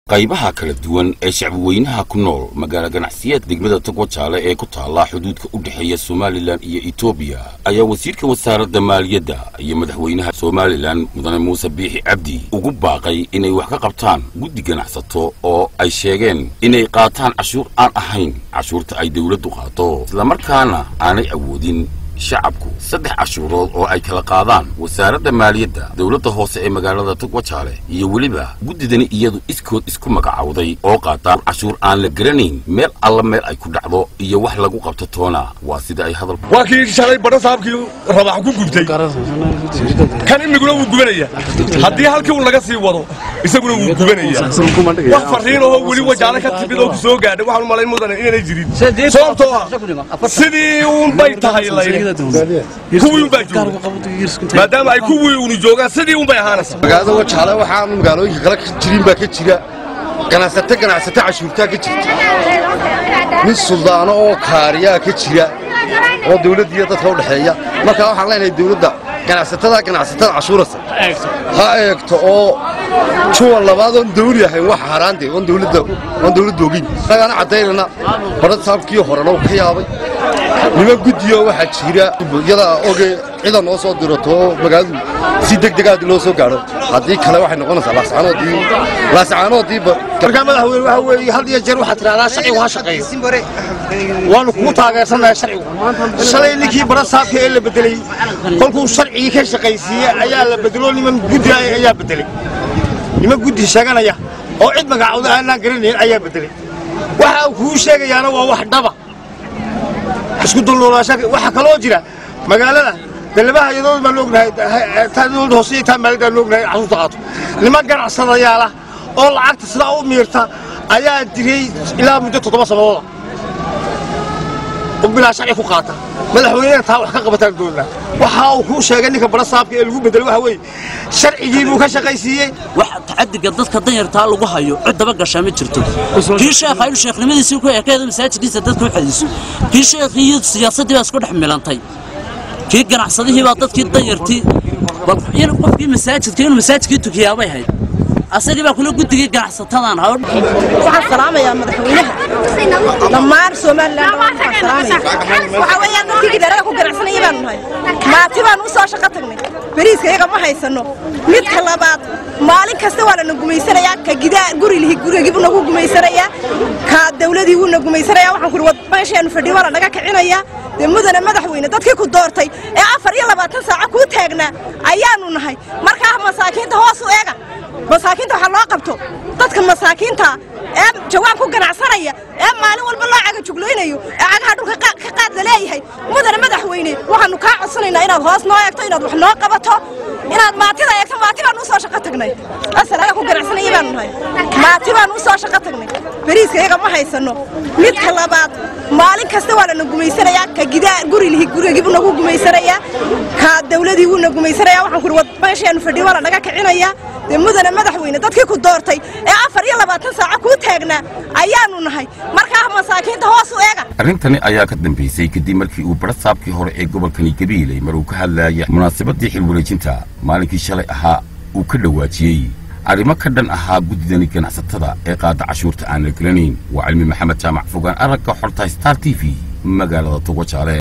qaybaha kala duwan ee shacbiweynaha ku nool magaalo ganacsiyeed degmada togwajaale ee ku taalla xuduudka u dhexeeya somalilan iyo etoobiya ayaa wasiirka wasaaradda maaliyadda iyo madaxweynaha somalilan mudane muuse biixi cabdi ugu baaqay inay wax ka qabtaan guddi ganacsato oo ay sheegeen inay qaataan cashuur aan ahayn cashuurta ay dowladdu qaato islamarkaana aanay awoodin shacabku saddex cashuurood oo ay kala qaadaan wasaaradda maaliyadda dowladda hoose ee magaalada togwajaale iyo weliba guddidani iyadu iskood isku magacowday oo qaataan cashuur aan la garanayn meel alla meel ay ku dhacdo iyo wax lagu qabto toona waa sida ay hadal waa kii shalay badho saabkii rabax ku gubtay kan imiguna wuu gubanaya haddii halkii uu laga sii wado isaguna wuu gubanaya wax farriin oo weli wajaale ka timid oo ku soo gaadhay waxaan u malayn mudane inanay jirin sababtoo ah sidii uunbay tahay layni kuwii unbaa jooga maadaama ay kuwii unu joogaan sidii unbay ahaanaysa magaalada wajaale waxaan magaalooyinka kale ka jirin baa ka jira ganacsato ganacsato cashuurtaa ka jirta mid suldaano oo kaariyaa ka jira oo dawladda iyo dadka u dhexeeya markaa waxaan leenahay dawladda ganacsatada ganacsatada cashuurasa ha eegto oo juwan labaad oon dawli ahayn wax haraante oon dawladda oon dawladda ogin annagaana caddaynana badhad saabkii horena uu ka yaabay niman guddiyo waxaa jira yada oge cida noo soo dirato oo magaaladu si degdegaad loo soo gaadho haddii kale waxay noqonaysaa laascaanoodii laascaanoodii markaa madaxweyne waxa weeye had iyo jeer waxaad tidhahdaa sharcigu ha shaqeeyo waanu kugu taageersannahay sharcigu shalay ninkii bara saabka ee la bedelay kolkuu sharcigii ka shaqaysiiyey ayaa la bedelo niman guddi ayaa bedelay niman guddi sheeganaya oo cid magacooda aanaan garanayn ayaa bedelay waxa uu kuu sheegayaana waa wax dhaba isku dulnoolaasha waxaa kaloo jira magaalada dalabaha iyadood baan ognahay taa dowladda hoose iyo taa maaliyadda aan ognahay cashuurta qaato niman ganacsadayaala oo lacagta sidaa u miirta ayaa diray ilaa muddo toddoba sanadooda oo bilaa sharci ku qaata madaxweynena taa wax ka qabataan doonaa waxa uu kuu sheegay ninka bara saabka ee lagu bedelay waxa weeye sharcigii buu ka shaqaysiiyey wax tacadiga dadka danyartaa lagu hayo cid daba gashaa ma jirto kii sheekha inuu sheekhnimadiisii ku ekeedo masaajidkiisa dadka u xadiiso kii sheekhii iyo siyaasaddii baa isku dhex milantay kii ganacsadihii baa dadkii danyartii qofkii masaajidka inuu masaajidkii tukiyaabay hayd asagii baa kula guddigii ganacsatadan waxaan salaamayaa madaxweynaha dhammaan somalilan waxaan salaamaya waxaa weeyaan dadkii gidaarada ku ganacsanaya baanu nahay maati baanu u soo shaqo tagnay beriiska iyaga ma haysanno midka labaad maalin kasta waa lana gumaysanayaa ka gidaa guri lihi gurigiibu nagu gumaysanayaa ka dawladii wuu na gumaysanayaa waxaan kuri wad meeshaanu fadhiyo waa lanaga kicinayaa dee mudane madaxweyne dadkii ku doortay ee afar iyo labaatan saaco kuu taagnaa ayaanu nahay markaa masaakiinta hoos u eega masaakiinta waxaa loo qabto dadka masaakiinta ee jawaan ku ganacsanaya ee maalin walba loo cagajuglaynayo ee cagaha dhulka ka qaad la leeyahay mudane madaxweyne waxaanu kaa codsanaynaa inaad hoos noo eegto inaad wax noo qabato inaad maatida eegto maati baanu u soo shaqo tagnay asal ayaa ku ganacsanaya baanu nahay maati baanu u soo shaqo tagnay beriiska iyaga ma haysanno midka labaad maalin kasta waa lana gumaysanayaa ka gidaa guri lihi gurigiibu nagu gumaysanayaa ka dawladii wuu na gumaysanayaa waxaan kuri wad meeshaanu fadhiyo waa lanaga kicinayaa dee mudane madaxweyne dadkii ku doortay ee afar iyo labaatan saaco kuu taagnaa ayaanu nahay markaa masaakiinta hoos u eega arrintani ayaa ka dambaysay kadib markii uu badha saabkii hore ee gobolkani gabiiley mar uu ka hadlaaya munaasabadii xilwareejinta maalinkii shalay ahaa uu ka dhowaajiyey arrimo ka dhan ahaa guddidani ganacsatada ee qaada cashuurta aan la gelanayn waa cilmi maxamed jaamac fogaan aragga xorta star t v magaalada togwajaale